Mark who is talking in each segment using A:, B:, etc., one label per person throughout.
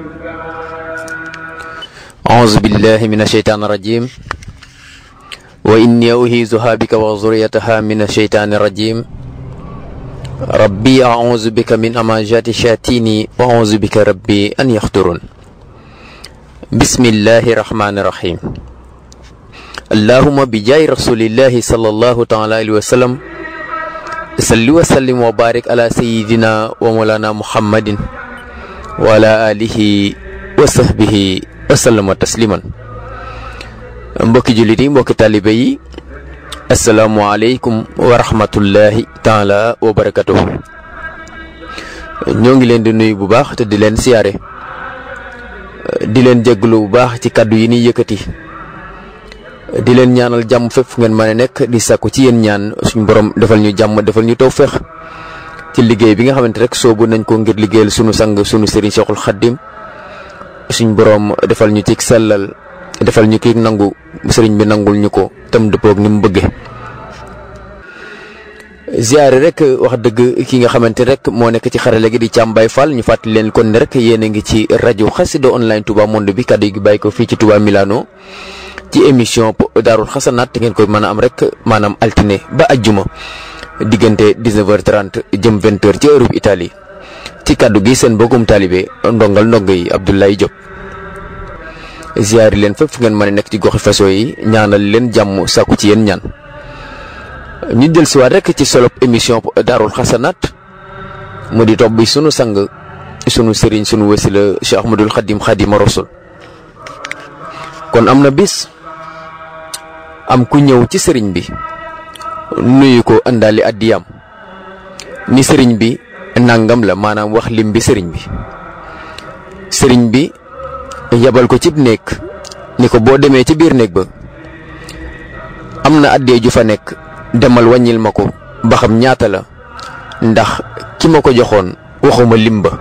A: أعوذ بالله من الشيطان الرجيم وإني أهيزها بك وذريتها من الشيطان الرجيم ربي أعوذ بك من أماجات الشياطين وأعوذ بك ربي أن يحضرون بسم الله الرحمن الرحيم اللهم بجاي رسول الله صلى الله تعالى عليه وسلم صل وسلم وبارك على سيدنا ومولانا محمد وعلى آله وصحبه wasallama tasliman mbokki jullit yi mbokki taalibe yi asalaamualeykum wa rahmatullahi taala wa barakatuhu ñoo ngi leen di nuyu bu baax te di leen siyaare di leen jégalu bu baax ci kàddu yi ni yëkkati di leen ñaanal jàmm fépp fu ngeen mën a nekk di sàkku ci yéen ñaan suñ borom defal ñu jàmm defal ñu tawféex ci liggéey bi nga xamante rek soobu nañ ko ngir liggéeyal sunu sang sunu sëriñ Cheikhul Khadim suñ boroom defal ñu ci sellal defal ñu ki nangu sëriñ bi nangul ñu ko tam dëppoog ni mu bëggee ziare rek wax dëgg ki nga xamante rek moo nekk ci xarale gi di Thiam Baye Fall ñu fàttali leen kon ne rek yéen a ngi ci rajo Xassida online Touba monde bi kàddu gi bàyyi ko fii ci Touba Milano ci émission Daarul Xasanaat te ngeen koy mën a am rek maanaam altine ba ajjuma diggante 19h30 jëm 20h ci Europe Italie ci kàddu gi seen mbokkum taalibe ndongal ndongo yi Abdoulaye Diop ziyaari leen fépp fu ngeen mën a nekk ci goxi faso yi ñaanal leen jàmm sàkku ci yéen ñaan ñu jël si waat rek ci solop émission daarul xasanaat mu di topp bi sunu sang sunu sëriñ sunu wasila Cheikh Ahmadul Xadim Xadima Rasul kon am na bis am ku ñëw ci sëriñ bi nuyu ko àndaali addiyam ni sëriñ bi nangam la maanaam wax lim bi sëriñ bi sëriñ bi yabal ko cib néeg ni ko boo demee ci biir néeg ba am na addee ju fa nekk demal wàññil ma ko ba xam ñaata la ndax ki ma ko joxoon waxuma lim ba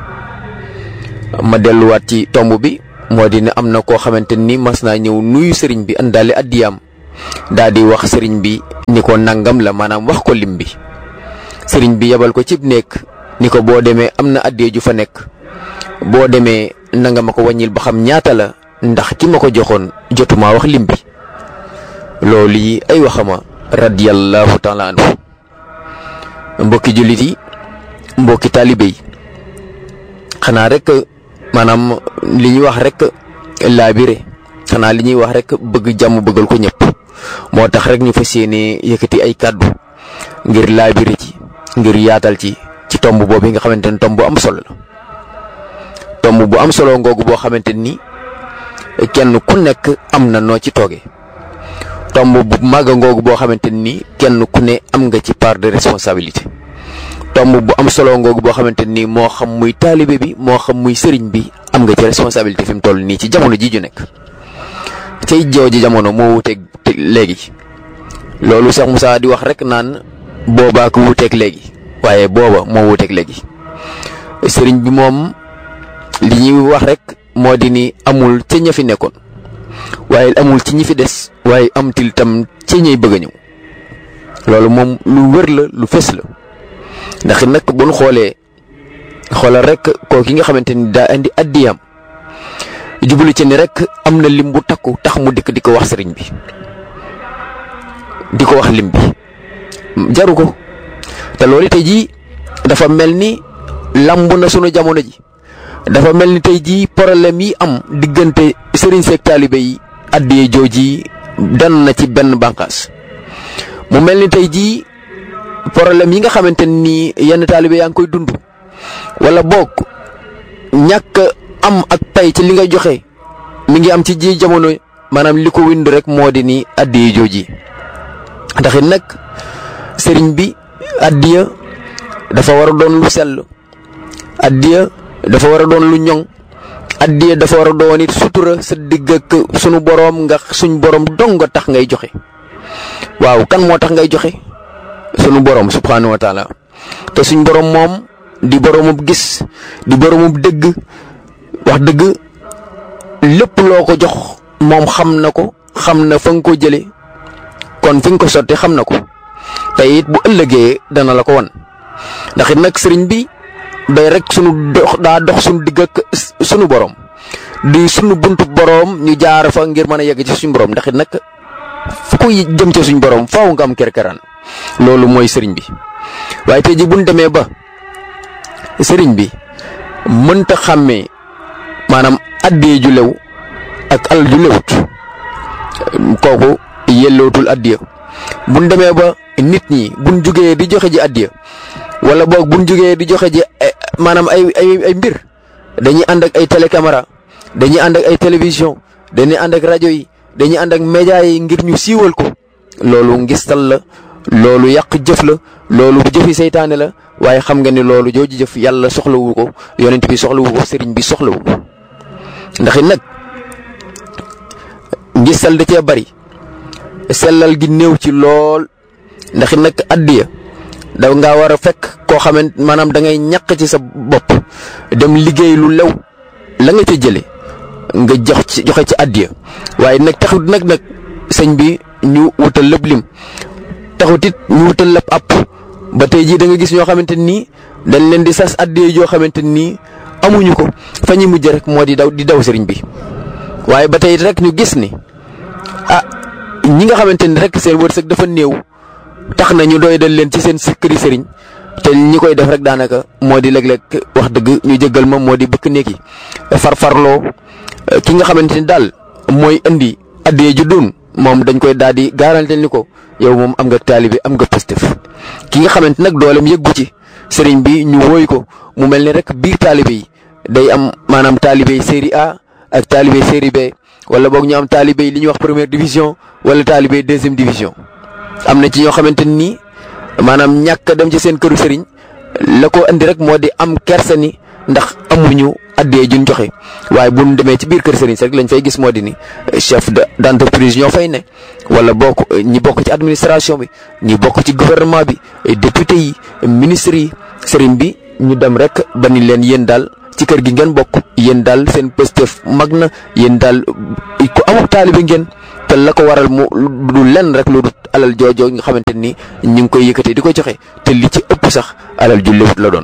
A: ma delluwaat ci tomb bi moo di ne am na koo xamante ni mas naa ñëw nuyu sëriñ bi àndaale addiyaam daa di wax sëriñ bi ni ko nangam la maanaam wax ko lim bi sëriñ bi yabal ko cib néeg ni ko boo demee am na addee ju fa nekk boo demee nanga ma ko wàññil ba xam ñaata la ndax ki ma ko joxoon jotuma wax lim bi loolu yi ay waxama radiyallahu taala anhu mbokki jullit yi mbokki taalibe yi xanaa rek maanaam li ñuy wax rek laabire xanaa li ñuy wax rek bëgg jàmm bëggal ko ñëpp moo tax rek ñu fas yéene yëkkati ay kàddu ngir laabire ci ngir yaatal ci ci tomb boobu nga xamante ni tomb bu am solo la tomb bu am solo ngoogu boo xamante ni kenn ku nekk am na noo ci tooge tomb bu màgg ngoogu boo xamante ni kenn ku ne am nga ci part de responsabilité tomb bu am solo ngoogu boo xamante ni moo xam muy taalibe bi moo xam muy sëriñ bi am nga ci responsabilité fi mu toll nii ci jamono ji ju nekk cay jooju jamono moo wuteeg léegi loolu Cheikh Moussa di wax rek naan boobaa ko wuteeg léegi waaye booba moo wuteeg léegi sëriñ bi moom li ñuy wax rek moo di ni amul ca ña fi nekkoon waaye amul ci ñi fi des waaye am til tam ca ñay bëgg a ñëw loolu moom lu wër la lu fës la ndax nag bu ñu xoolee xoolal rek koo ki nga xamante ni daa indi addiyam jublu ci ni rek am na lim bu takku tax mu dikk di ko wax sëriñ bi di ko wax lim bi jaru ko te loolu tey jii dafa mel ni lamb na sunu jamono ji dafa mel ni tey jii problème yi am diggante sëriñ seeg taalibe yi addiyee jooji dan na ci benn bànqaas mu mel ni tey jii problème yi nga xamante ni yenn taalibe yaa ngi koy dund wala boog ñàkk am ak pay ci li nga joxe mi ngi am ci ji jamono maanaam li ko wind rek moo di ni addiyee jooji ndax it nag sëriñ bi addiya dafa war a doon lu sell addiya dafa war a doon lu ñoŋ addiya dafa war a doon it sutura sa digg ak sunu boroom nga suñ boroom dong nga tax ngay joxe waaw kan moo tax ngay joxe sunu boroom subxanahu wa taala te suñ boroom moom di boroomub gis di boroomub dëgg wax dëgg lépp loo ko jox moom xam na ko xam na fa nga ko jële kon fi nga ko sotti xam na ko te it bu ëllëgee dana la ko wan ndax it nag sëriñ bi day rek sunu dox daa dox sunu digg ak sunu borom di sunu buntu boroom ñu jaar fa ngir mën a yegg ci suñu boroom ndax it nag fu ko jëm ci suñu boroom faaw nga am kerkeraan loolu mooy sëriñ bi waaye tey ji buñ demee ba sëriñ bi mënta xàmmee maanaam addee ju lew ak alal ju lewut kooku yellootul addiya buñ demee ba nit ñi buñ jugee di joxe ji addiya wala boog buñ jugee di joxe ji maanaam ay ay ay mbir dañuy ànd ak ay télécaméra dañuy ànd ak ay télévision dañuy ànd ak rajo yi dañuy ànd ak média yi ngir ñu siiwal ko loolu ngistal la loolu yàq jëf la loolu jëfi seytaane la waaye xam nga ni loolu jooju jëf yàlla soxlawu ko yonent bi soxlawu ko sëriñ bi soxlawu ko ndax it nag ngistal da cee bari sellal gi néew ci lool ndax it nag addiya da ngaa war a fekk koo xamante maanaam da ngay ñàq ci sa bopp dem liggéey lu lew la nga ca jële nga jox ci joxe ci addiya waaye nag taxut nag nag sëñ bi ñu wutal lépp lim taxut it ñu wutal lépp app ba tey jii da nga gis ñoo xamante nii dañ leen di sas addiya yoo xamante nii amuñu ko fa ñu mujj rek moo di daw di daw sëriñ bi waaye ba tey rek ñu gis ni ah ñi nga xamante ni rek seen wërsëg dafa néew tax na ñu doy dal leen ci seen këri sëriñ te ñi koy def rek daanaka moo di léeg-léeg wax dëgg ñu jëggal ma moo di bëkk néeg yi farfarloo ki nga xamante ni daal mooy indi addiya ju doon moom dañ koy daal di garantel ni ko yow moom am nga taalibe am nga pëstëf ki nga xamante nag dooleem yëggu ci sëriñ bi ñu wooy ko mu mel ni rek biir taalibe yi day am maanaam taalibe yi série A ak taalibe série B wala boog ñu am taalibe yi li ñuy wax première division wala taalibe deuxième division. am na ci ñoo xamante ni maanaam ñàkk dem ci seen këru sëriñ la ko andi rek moo di am kersa ni ndax amuñu addee juñ joxe waaye bu ñu demee ci biir kër sëriñ si rek lañ fay gis moo di ni chef de d'entreprise ñoo fay ne wala bokk ñi bokk ci administration bi ñi bokk ci gouvernement bi député yi ministre yi sëriñ bi ñu dem rek ba ni leen yéen daal ci kër gi ngeen bokk yéen daal seen pëstëf mag na yéen daal ku amul taalibe ngeen te la ko waral mu du lenn rek lu dul alal joojoo nga xamante ni ñu ngi koy yëkkatee di ko joxe te li ci ëpp sax alal ju lewut la doon.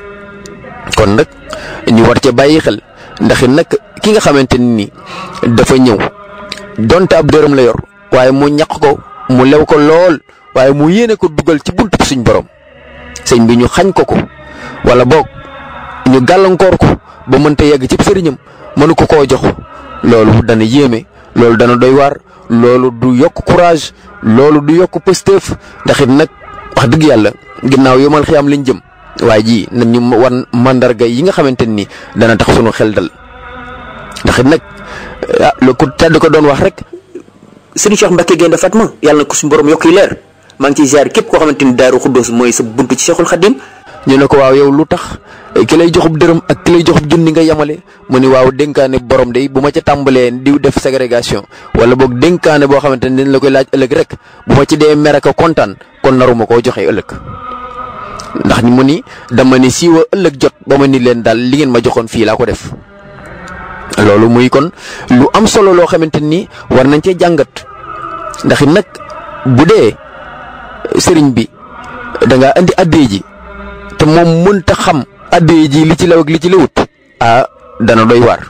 A: kon nag ñu war ca bàyyi xel ndax nag ki nga xamante ni dafa ñëw donte ab dërëm la yor waaye mu ñaq ko mu lew ko lool waaye mu yéene ko dugal ci buntu suñ borom sëñ bi ñu xañ ko ko wala boog ñu gàllankoor ko ba mënta yegg ci sëriñam mënu ko koo jox loolu dana yéeme loolu dana doy waar loolu du yokk courage loolu du yokk pësteef ndax it nag wax dëgg yàlla ginnaaw yomal xiyam liñ jëm waaye ji nañ ñu wan mandarga yi nga xamante ni dana tax sunu xel dal ndax it nag ah lu ko tedd ko doon wax rek.
B: sëriñ Cheikh Mbacke Gaynde Fatma yàlla na ko suñu borom yokk yi leer maa ngi ciy ziar képp koo xamante ni Daaru Xuddoos mooy sa buntu ci Cheikhul Khadim
A: ñu ne ko waaw yow lu tax ki lay joxub dërëm ak ki lay joxub junni nga yemale mu ni waaw dénkaane borom de bu ma ca tàmbalee di def ségrégation wala boog dénkaane boo xamante ni dañ la koy laaj ëllëg rek bu ma ci dee mere ko kontaan kon naruma koo joxe ëllëg. ndax mu ni dama ni siiwa ëllëg jot ba ma ni leen daal li ngeen ma joxoon fii laa ko def loolu muy kon lu am solo loo xamante ni war nañ cee jàngat ndax nag bu dee sëriñ bi da ngaa indi addee ji. te moom mënta xam addee ji li ci law ak li ci lawut ah dana doy waar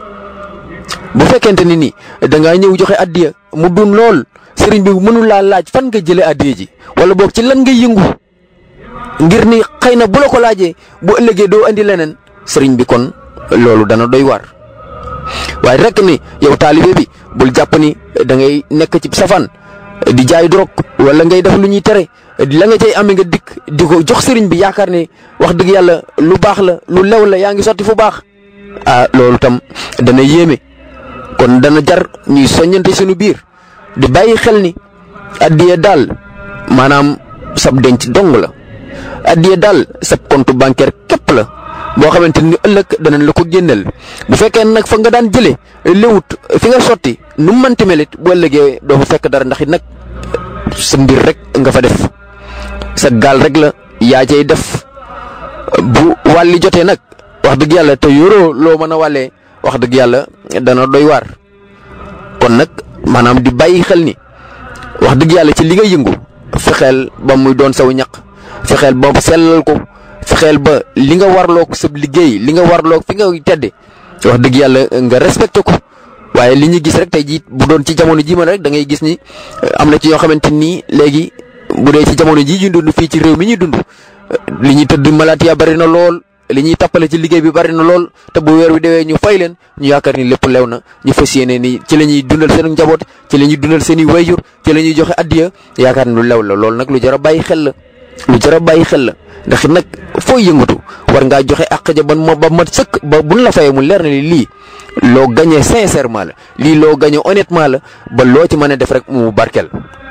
A: bu fekkente ni ni da ngaa ñëw joxe addiya mu dun lool sëriñ bi mënul laa laaj fan nga jëlee addee ji wala boog ci lan nga yëngu ngir ni xëy na bu la ko laajee bu ëllëgee doo andi leneen sëriñ bi kon loolu dana doy waar waaye rek ni yow taalibe bi bul jàpp ni da ngay nekk ci safaan di jaay drogue wala ngay def lu ñuy tere la nga cay amee nga dikk di ko jox sëriñ bi yaakaar ne wax dëgg yàlla lu baax la lu lew la yaa ngi sotti fu baax. ah loolu tam dana yéeme kon dana jar ñuy soññante suñu biir di bàyyi xel ni addiya daal maanaam sab denc dong la addiya daal sab compte bancaire képp la. boo xamante ni ëllëg danañ la ko génneel bu fekkee nag fa nga daan jëlee léwut fi nga sotti nu mu mënti melit bu ëllëgee doo fa fekk dara ndax it nag sa mbir rek nga fa def sa gaal rek la yaa cay def bu wàlli jotee nag wax dëgg yàlla te yoroo loo mën a wàllee wax dëgg yàlla dana doy waar kon nag maanaam di bàyyi xel ni wax dëgg yàlla ci li nga yëngu fexeel ba muy doon saw ñaq fexeel ba sellal ko. fexeel ba li nga warloog sa liggéey li nga warloog fi nga tedde wax dëgg yàlla nga respecté ko waaye li ñu gis rek tey jii bu doon ci jamono ji man rek da ngay gis ni am na ci ñoo xamante nii léegi bu dee ci jamono ji ñu dund fii ci réew mi ñuy dund li ñuy tëdd malaatiya bari na lool li ñuy tappale ci liggéey bi bari na lool te bu weer wi dewee ñu fay leen ñu yaakaar ni lépp lew na ñu fas yéene ni ci la ñuy dundal seen njaboot ci la ñuy dundal seen i wayjur ci la ñuy joxe addiya yaakaar ni lu lew la loolu nag lu jar a bàyyi xel la lu jar a bàyyi xel la ndax nag foo yëngatu war ngaa joxe àq ja ban ma ba mat sëkk ba buñ la fayee mu leer na ni lii loo gagné sincèrement la lii loo gagné honnêtement la ba loo ci mën a def rek mu barkeel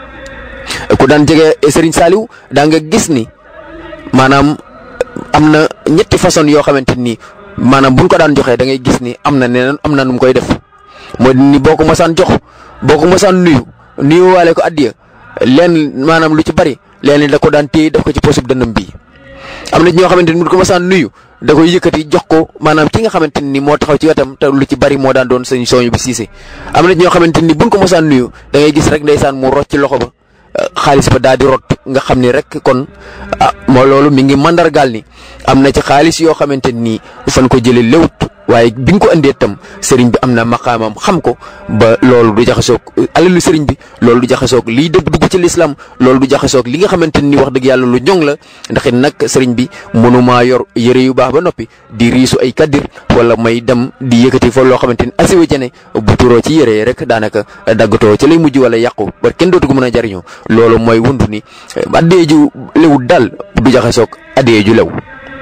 A: ku daan jege Serigne Saliou daa nga gis ni maanaam am na ñetti façon yoo xamante ni maanaam buñ ko daan joxee da ngay gis ni am na neneen am na nu mu koy def mooy ni boo ko mosaan jox boo ko mosaan nuyu nuyu waale ko addiya leen maanaam lu ci bari leen da ko daan téye def ko ci posub dënnam bii am na ñoo xamante ni buñ ko mosaan nuyu da koy yëkkati jox ko maanaam ki nga xamante ni moo taxaw ci wetam te lu ci bari moo daan doon sëñ sooñu bi siise am na ñoo xamante ni buñ ko mosaan nuyu da ngay gis rek ndeysaan mu rocc ci loxo ba xaalis ba daal di rot nga xam ni rek kon ah moo loolu mi ngi mandargaal ni am na ci xaalis yoo xamante ni fan ko jëlee lewut waaye bi nga ko indee tam sëriñ bi am na maqaamam xam ko ba loolu du jaxasoog alalu sëriñ bi loolu du jaxasoog liy dëgg dugg ci lislaam loolu du jaxasoog li nga xamante ni wax dëgg yàlla lu ñoŋ la ndax it nag sëriñ bi mënumaa yor yëre yu baax ba noppi di riisu ay kaddir wala may dem di yëkkati fa loo xamante ni asiwa jane bu turoo ci yëre rek daanaka daggatoo ci lay mujj wala yàqu ba kenn dootu ko mën a jariñoo loolu mooy wundu ni addee ju lewut daal du jaxasoog addee ju lew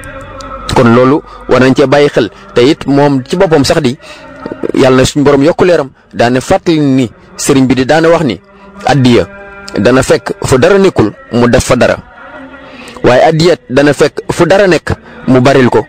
A: kon loolu war nañ cee bàyyi xel te it moom ci boppam sax di yàlla na suñ borom yokku leeram daane fàttali ni sëriñ bi di daane wax ni addiya dana fekk fu dara nekkul mu def fa dara waaye addiya dana fekk fu dara nekk mu baril ko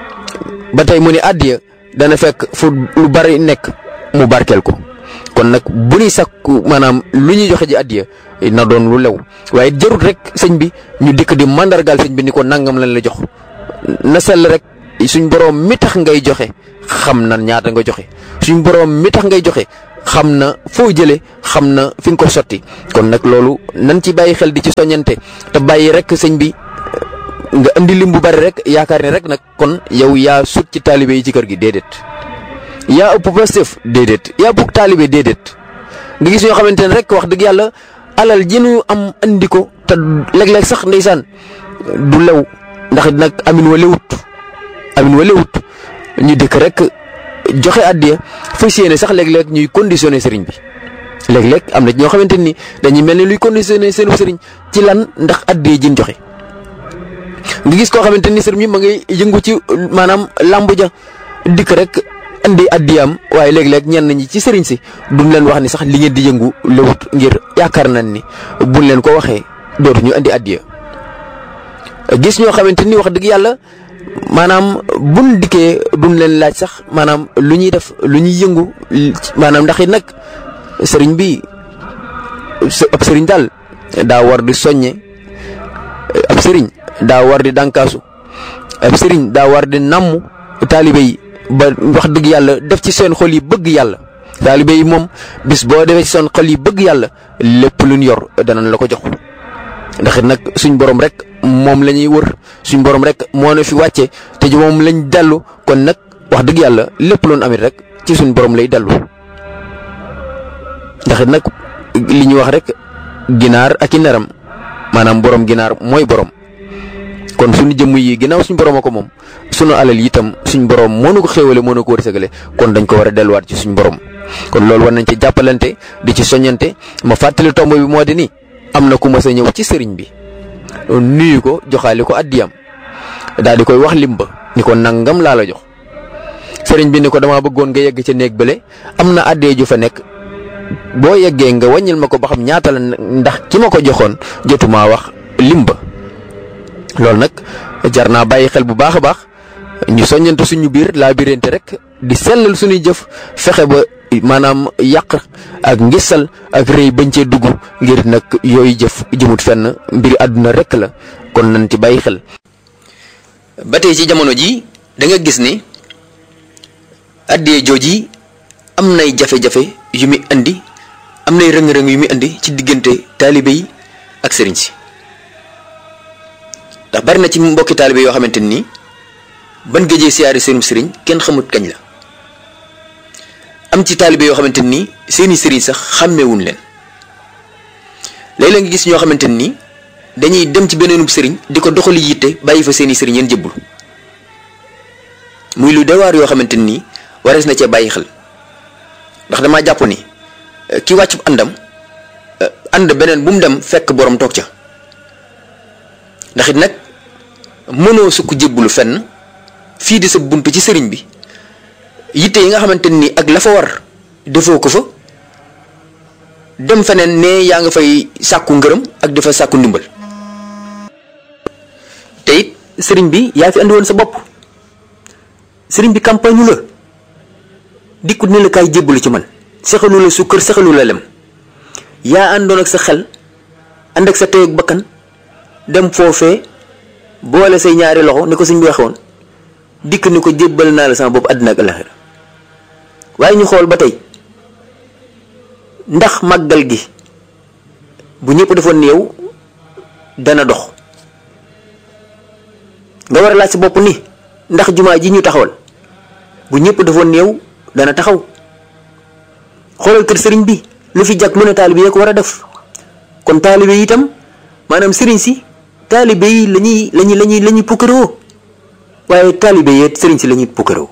A: ba tey mu ni addiya dana fekk fu lu bari nekk mu barkeel ko kon nag bu ñuy sakku maanaam lu ñuy joxe ji addiya na doon lu lew waaye jarut rek sëñ bi ñu dikk di mandargaal sëñ bi ni ko nangam lañ la jox na sell rek suñ boroom mi tax ngay joxe xam na ñaata nga joxe suñ boroom mi tax ngay joxe xam na foo jëlee xam na fi nga ko sotti kon nag loolu nan ci bàyyi xel di ci soññante te bàyyi rek sëñ bi nga indi lim bu bari rek yaakaar ne rek nag kon yow yaa sut ci taalibe yi ci kër gi déedéet yaa ëpp Pastef déedéet yaa bëgg taalibe déedéet nga gis ñoo xamante ne rek wax dëgg yàlla alal ji ñu am andi ko te léeg-léeg sax ndeysaan du lew ndax nag amin wa lewut amin wa lewut ñu dëkk rek joxe addiya fas yéene sax léeg-léeg ñuy conditionné sëriñ bi léeg-léeg am na ñoo xamante ni dañuy mel ni luy conditionné seenu sëriñ ci lan ndax addiya jin joxe nga gis koo xamante ni sëriñ bi ma ngay yëngu ci maanaam làmbu ja dikk rek indi addiyaam waaye léeg-léeg ñenn ñi ci sëriñ si duñ leen wax ni sax li ngeen di yëngu lewut ngir yaakaar nañ ni buñ leen ko waxee dootuñu indi addiya gis ñoo xamante ni wax dëgg yàlla maanaam buñ dikkee duñ leen laaj sax maanaam lu ñuy def lu ñuy yëngu maanaam ndax it nag sëriñ bi ab sëriñ daal daa war di soññe ab sëriñ daa war di dànkaasu ab sëriñ daa war di namm taalibe yi ba wax dëgg yàlla def ci seen xol yi bëgg yàlla taalibe yi moom bis boo defee ci seen xol yi bëgg yàlla lépp luñ yor danañ la ko jox ndax it nag suñ borom rek moom la ñuy wër suñ borom rek moo na fi wàcce te ji moom lañ dellu kon nag wax dëgg yàlla lépp loon amit rek ci suñ borom lay dellu ndax it nag li ñuy wax rek ginaar ak i neram maanaam borom ginaar mooy borom kon suñu jëmm yi ginnaaw suñ borom a ko moom sunu alal yi itam suñ borom moo nu ko xéewale moo nu ko wërsëgale kon dañ ko war a delluwaat ci suñ borom kon loolu war nañ ci jàppalante di ci soññante ma fàttali tomb bi moo di ni am na ku mas a ñëw ci sëriñ bi nuyu ko joxaale ko addiyam daal di koy wax limba ni ko nangam laa la jox sëriñ bi ni ko damaa bëggoon nga yegg ca néeg bële am na addee ju fa nekk boo yeggee nga wàññil ma ko ba xam ñaata la ndax ki ma ko joxoon jotumaa wax limba loolu nag jar naa bàyyi xel bu baax a baax ñu soññante suñu biir laa birante rek di sellal suñuy jëf fexe ba maanaam yàq ak ngisal ak rëy bañ cee dugg ngir nag yooyu jëf jëmut fenn mbiri àdduna rek la kon nañ ci bàyyi xel. ba tey ci jamono ji da nga gis ni addee jooji am nay jafe-jafe yu muy indi am nay rëng-rëng yu muy indi ci diggante taalibe yi ak sëriñ si ndax bari na ci mbokki taalibe yoo xamante ni ban géejee siyaari seenum sëriñ kenn xamut kañ la
B: am ci taalibe yoo xamante ni seeni sëriñ sax xàmmewuñ leen léeg-léeg nga gis ñoo xamante ni dañuy dem ci beneenub sëriñ di ko doxali yitte bàyyi fa seeni sëriñ yéen jëbbul muy lu dewaar yoo xamante ni warees na cee bàyyi xel ndax damaa jàpp ni ki wàcc àndam ànd beneen bu mu dem fekk borom toog ca ndax it nag mënoo sukk jébbulu fenn fii di sa bunt ci sëriñ bi yitte yi nga xamante ni ak la fa war defoo ko fa dem feneen ne yaa nga fay sàkku ngërëm ak dafa sàkku ndimbal te it sëriñ bi yaa fi andi woon sa bopp sëriñ bi campagne la dikkut ne la kaay jébbalu ci man sexalu la sukkër sexalu la lem yaa àndoon ak sa xel ànd ak sa tey ak bakkan dem foofee boole say ñaari loxo ni ko sëñ bi waxoon dikk ni ko jébbal naa la sama bopp àddina ak alaxira waaye ñu xool ba tey ndax màggal gi bu ñëpp defoon ni yow dana dox nga war a laaj sa bopp ni ndax jumaa ji ñu taxawal bu ñëpp defoon ni yow dana taxaw xoolal kër sëriñ bi lu fi jàkk lu ne taalibe yee ko war a def kon taalibe yi itam maanaam sëriñ si taalibe yi lañuy lañuy lañuy la ñuy pukkaroo waaye taalibe yee sëriñ si la ñuy pukkaroo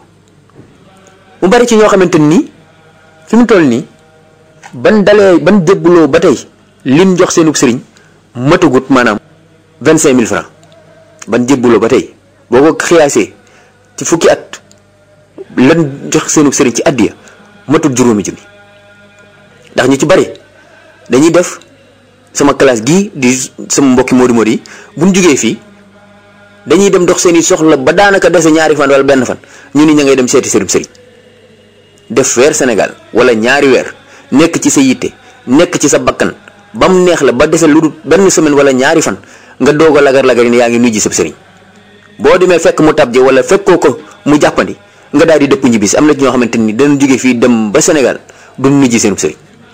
B: mu bari ci ñoo xamante ni fi mu toll nii ban dalee ban jébbuloo ba tey lim jox seenub sëriñ matagut maanaam vingt cinq mille francs ban jébbuloo ba tey boo ko xiyaasee ci fukki at lan jox seenub sëriñ ci àddiya matut juróomi junni ndax ñu ci bari dañuy def sama classe gii di sama mbokki Modou Modou yi bu ñu jugee fii dañuy dem dox seeni soxla ba daanaka dese ñaari fan wala benn fan ñu ni ña ngay dem seeti sëriñ sëriñ def weer Sénégal wala ñaari weer nekk ci sa yitte nekk ci sa bakkan ba mu neex la ba dese lu dul benn semaine wala ñaari fan nga doog a lagar lagar ni yaa ngi nuyu ji sab sëriñ boo demee fekk mu tabje wala fekkoo ko mu jàppandi nga daal di dëpp ñibbisi am na ci ñoo xamante ni danañ jóge fii dem ba Sénégal du nuyu ji seen sëriñ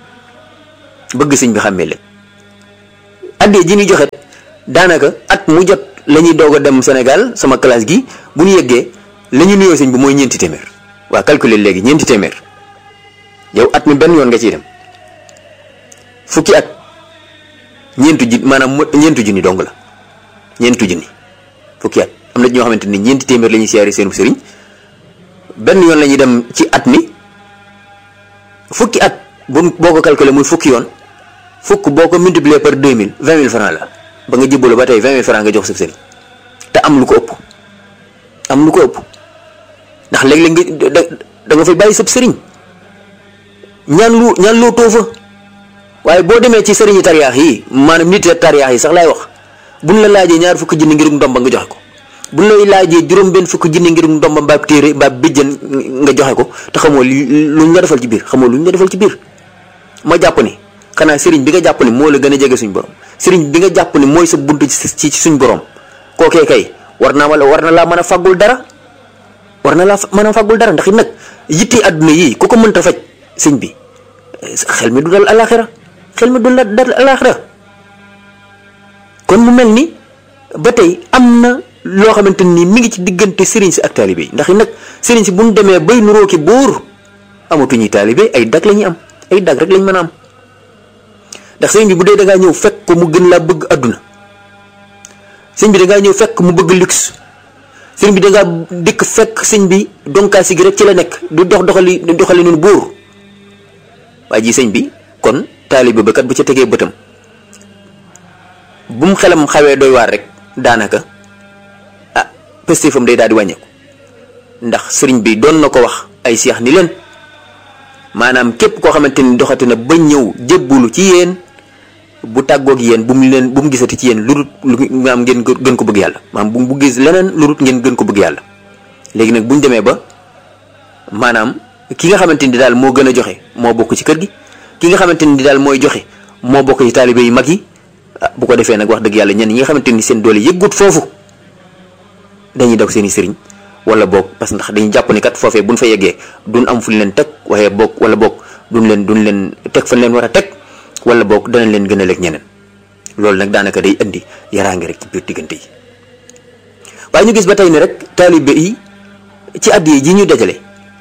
B: bëgg sëñ bi xàmmee leen. addee ji ñu joxe daanaka at mu jot la ñuy doog a dem Sénégal sama classe gi bu ñu yeggee la ñu nuyoo sëñ bi mooy ñeenti téeméer waa calculer léegi ñeenti téeméer yow at mi benn yoon nga ciy dem fukki at ñeentu ji maanaam ñeentu junni dong la ñeentu junni fukki at am na ñoo xamante ni ñeenti téeméer la ñuy siyaare seenu sëriñ benn yoon la ñuy dem ci at mi fukki at bu boo ko calculer muy fukki yoon fukk boo ko multiplier par deux mille vingt mille francs la ba nga jébbalu ba tey vingt mille francs nga jox sa sëriñ te am lu ko ëpp am lu ko ëpp ndax léeg-léeg nga da da nga fay bàyyi sab sëriñ ñaan lu ñaan loo too fa waaye boo demee ci sëriñi tariyaax yi maanaam nit tariyaax yi sax laay wax buñ la laajee ñaar fukki junni ngir ndomba nga joxe ko buñ lay laajee juróom benn fukki junni ngir ndomba mbaab téere mbaab bijjën nga joxe ko te xamoo luñ la defal ci biir xamoo luñ la defal ci biir ma jàpp ni xanaa sëriñ bi nga jàpp ni moo la gën a jege suñ borom sëriñ bi nga jàpp ni mooy sa bunt ci ci suñ borom kookee kay war naa wala war na laa mën a fàggul dara war na laa mën a fàggul dara ndax it nag yitti àdduna yii ku ko mënta faj sëñ bi xel mi du dal alaxira xel mi du dal alaxira kon mu mel ni ba tey am na loo xamante ni mi ngi ci diggante sëriñ si ak taalibe yi ndax it nag sëriñ si bu ñu demee bay nuroo ki buur amatuñuy taalibe ay dag la ñuy am ay dag rek lañ mën a am ndax sëriñ bi bu dee da ngaa ñëw fekk ko mu gën laa bëgg àdduna sëriñ bi da ngaa ñëw fekk mu bëgg luxe sëriñ bi da ngaa dikk fekk sëñ bi donkaasi gi rek ci la nekk du dox doxali doxali noonu buur waa ji sëñ bi kon taalibe ba kat bu ca tegee bëtam bu mu xelam xawee doy waar rek daanaka ah pëstéefam day daal di wàññeeku ndax sëriñ bi doon na ko wax ay seex ni leen maanaam képp koo xamante ni doxati na ba ñëw jébbulu ci yéen bu tàggoog yéen bu mu leen bu mu gisati ci yéen lu dul lu maam ngeen gën ko bëgg yàlla maam bu mu gis leneen lu dul ngeen gën ko bëgg yàlla léegi nag bu ñu demee ba maanaam ki nga xamante ni daal moo gën a joxe moo bokk ci kër gi ki nga xamante ni daal mooy joxe moo bokk ci taalibe yu mag yi bu ko defee nag wax dëgg yàlla ñenn ñi nga xamante ni seen doole yëggut foofu dañuy daw seen i sëriñ wala boog parce que ndax dañuy jàpp ni kat foofee buñ fa yeggee duñ am fuñ leen teg waaye boog wala boog duñ leen duñ leen teg fañ leen war a teg wala boog danañ leen gën a lekk ñeneen loolu nag daanaka day indi yaraange rek ci biir diggante yi waaye ñu gis ba tey ne rek taalibe yi ci addiya ji ñu dajale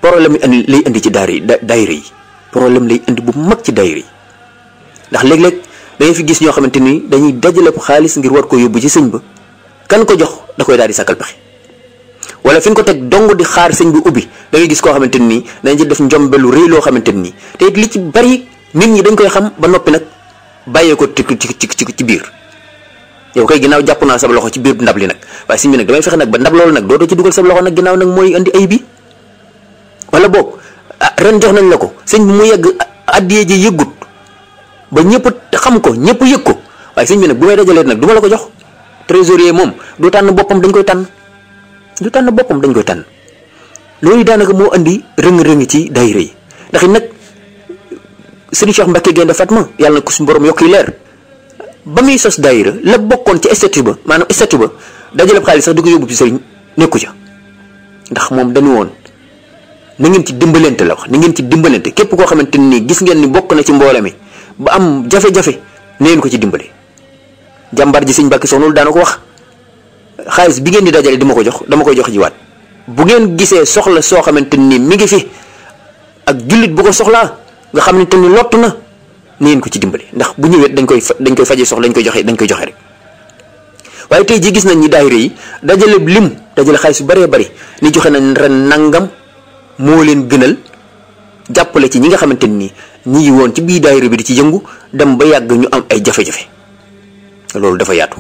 B: problème indi lay indi ci daara yi daayira yi problème lay indi bu mag ci daayira yi ndax léeg-léeg da ngay fi gis ñoo xamante ni dañuy dajale xaalis ngir war ko yóbbu ci sëñ ba kan ko jox da koy daal di sàkkal pexe wala fi ñu ko teg dong di xaar sëñ bi ubbi da ngay gis koo xamante ni dañ ci def njombe lu rëy loo xamante ni te it li ci bari nit ñi dañ koy xam ba noppi nag bàyyee ko ci ci ci ci biir yow kay ginnaaw jàpp naa sab loxo ci biir ndab li nag waaye sëñ bi nag damay fexe nag ba ndab loolu nag dootoo ci dugal sab loxo nag ginnaaw nag mooy indi ay bi wala boog ren jox nañ la ko sëñ bi mu yegg addiyee ji yëggut ba ñëpp xam ko ñëpp yëg ko waaye sëñ bi nag bu may dajalee nag du ma la ko jox trésorier moom du tànn boppam dañ koy tànn du tànn boppam dañ koy tànn loolu daanaka moo andi rëng-rëng ci daayira yi ndax it nag sëriñ Cheikh Mbacke Gaynde Fatma yàlla na ko suñu borom yokk yi leer ba muy sos daayira la bokkoon ci statut ba maanaam statut ba dajale xaalis sax di ko yóbbu ci sëriñ nekku ca ndax moom dañu woon na ngeen ci dimbalante la wax na ngeen ci dimbalante képp koo xamante ni gis ngeen ni bokk na ci mboole mi ba am jafe-jafe na ngeen ko ci dimbale jàmbar ji sëñ Mbàkke Soxna daana ko wax xaalis bi ngeen di dajale di ma ko jox dama koy jox jiwaat bu ngeen gisee soxla soo xamante ni mi ngi fi ak jullit bu ko soxlaa nga xam ne te ni lott na na ngeen ko ci dimbale ndax bu ñëwee dañ koy dañ koy faje soxla dañ koy joxe dañ koy joxe rek waaye tey jii gis nañ ni daayira yi dajale lim dajale xaalis bu bëree bëri ni joxe nañ ren nangam moo leen gënal jàppale ci ñi nga xamante ni ñi ngi woon ci biir daayira bi di ci yëngu dem ba yàgg ñu am ay jafe-jafe loolu dafa yaatu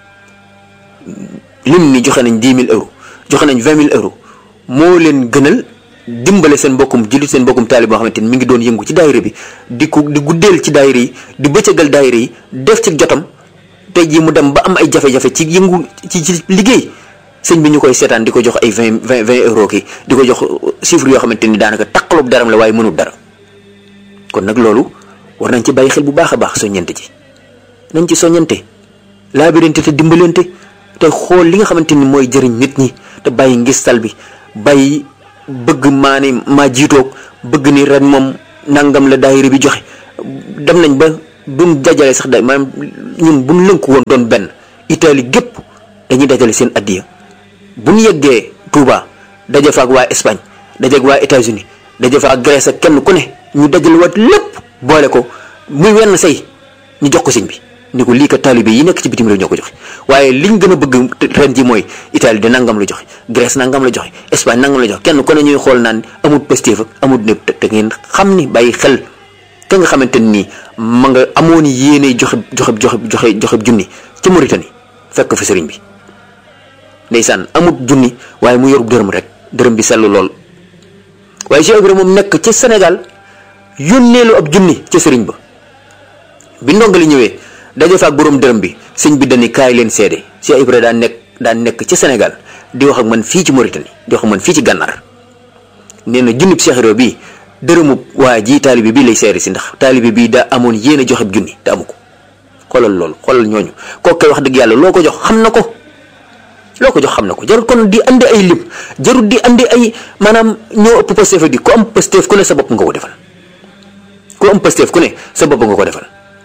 B: lim ni joxe nañ dix mille euros joxe nañ vingt mille euros moo leen gënal dimbale seen mbokkum jullit seen mbokkum taalib boo xamante ni mi ngi doon yëngu ci daayira bi di ko di guddeel ci daayira yi di bëccëgal daayira yi def ci jotam tey jii mu dem ba am ay jafe-jafe ci yëngu ci ci liggéey sëñ bi ñu koy seetaan di ko jox ay vingt vingt vingt euros ki di ko jox chiffre yoo xamante ni daanaka taqaloob daram la waaye mënul dara kon nag loolu war nañ ci bàyyi xel bu baax a baax soññante ci nañ ci soññante laabirante te dimbalante te xool li nga xamante ni mooy jëriñ nit ñi te bàyyi ngistal bi bàyyi bëgg maa ni maa jiitoog bëgg ni ren moom nangam la daayira bi joxe dem nañ ba duñ dajale sax da maanaam ñun buñ lënku woon doon benn Italie gépp dañuy dajale seen addiya bu ñu yeggee Touba daje fa ak waa Espagne daje ak waa États-Unis daje fa ak Grèce ak kenn ku ne ñu dajale waat lépp boole ko muy wenn say ñu jox ko sëñ bi ni ko lii ka taalibe yi nekk ci bitim réew ñoo ko joxe waaye liñ gën a bëgg ren ji mooy Italie de nangam la joxe Grèce nangam la joxe Espagne nangam la joxe kenn ku ne ñuy xool naan amul positif ak amul ne te ngeen xam ni bàyyi xel ka nga xamante nii ma nga amoon yéene joxe joxe joxe joxe joxe junni ci Mauritanie fekk fa sëriñ bi ndeysaan amut junni waaye mu yorub dërëm rek dërëm bi sellu lool waaye Cheikh Ibrahima moom nekk ci Sénégal yónneelu ab junni ca sëriñ ba bi ndongali ñëwee daje fa ak borom dërëm bi sëñ bi dañuy kaay leen seede Cheikh Ibrahima daan nekk daan nekk ci Sénégal di wax ak man fii ci Mauritanie di wax ak man fii ci gànnaar nee na junnib Cheikh Ibrahima bii dërëmu waa ji taalibe bii lay seede si ndax taalibe bii daa amoon yéen a joxe junni te amu ko xoolal loolu xoolal ñooñu kooku kay wax dëgg yàlla loo ko jox xam na ko loo ko jox xam na ko jarul kon di andi ay lim jarul di andi ay maanaam ñoo ëpp Pastef di ku am Pastef ku ne sa bopp nga ko defal ku am Pastef ku ne sa bopp nga ko defal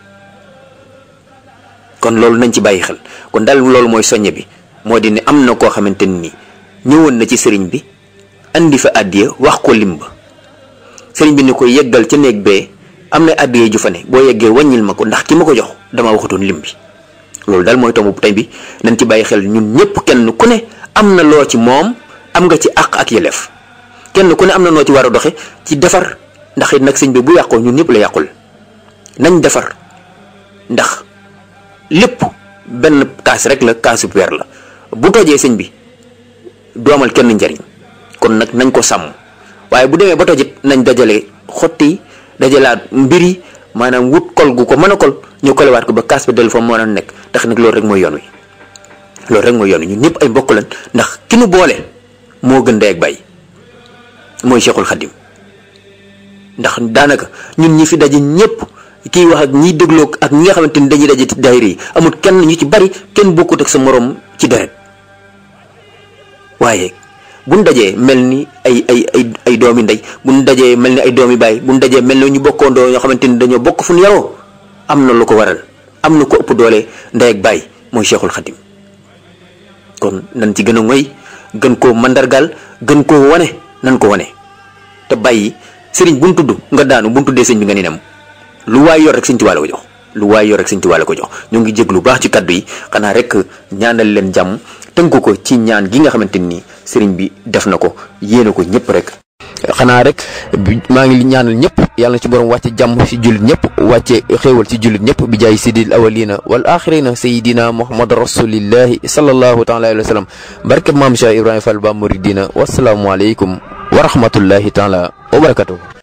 B: kon loolu nañ ci bàyyi xel kon daal loolu mooy soññe bi moo di ne am na koo xamante ni ñëwoon na ci sëriñ bi andi fa àddiya wax ko lim ba sëriñ bi ni ko yeggal ca néeg bee am na àddiya ju fa ne boo yeggee wàññil ma ko ndax ki ma ko jox dama waxatoon lim bi loolu daal mooy tombu tey bi nañ ci bàyyi xel ñun ñëpp kenn ku ne am na loo ci moom am nga ci àq ak yelleef kenn ku ne am na noo ci war a doxe ci defar ndax it nag sëñ bi bu yàqoo ñun ñëpp la yàqul nañ defar ndax lépp benn kaas rek la kaasu weer la bu tojee sëñ bi doomal kenn njariñ kon nag nañ ko sàmm waaye bu demee ba tojit nañ dajale xotti dajalaat mbir yi maanaam wut kol gu ko mën a kol ñu kolewaat ko ba kaas ba dellu fa mën a nekk tax nag loolu rek mooy yoon wi loolu rek mooy yoon wi ñun ñëpp ay mbokk lañ ndax ki nu boole moo gën ndey ak bàyyi mooy Cheikhul Khadim ndax daanaka ñun ñi fi daje ñëpp kiy wax ak ñiy dégloo ak ñi nga xamante ni dañuy daje ci daayira yi amul kenn ñu ci bari kenn bokkut ak sa morom ci deret waaye buñ dajee mel ni ay ay ay ay doomi ndey buñ dajee mel ni ay doomi baay buñ dajee mel ni ñu bokkoondoo ñoo xamante ni dañoo bokk fu ñu yaroo am na lu ko waral am na ko ëpp doole ndey ak baay mooy Cheikhul Khadim kon nan ci gën a ngoy gën koo mandargaal gën koo wane nan ko wane te bàyyi sëriñ bu mu tudd nga daanu bu mu tuddee sëñ bi nga ni nem lu waay yor rek sëñ Tuubaa la ko jox lu waay yor rek sëñ Tuubaa la ko jox ñoo ngi jég lu baax ci kaddu yi xanaa rek ñaanal leen jàmm tënk ko ci ñaan gi nga xamante ni sëriñ bi def na ko yéene ko ñëpp rek.
A: xanaa rek maa ngi ñaanal ñëpp yàlla na ci borom wàcce jàmm ci jullit ñëpp wàcce xéewal ci jullit ñëpp bi jaay sidil awalina wal axirina sayidina muhammad rasulillahi sallallahu taala alayhi wa sallam barke maam Cheikh Ibrahima Fall ba muridina wasalaamualeykum wa rahmatullahi taala wa barakatuh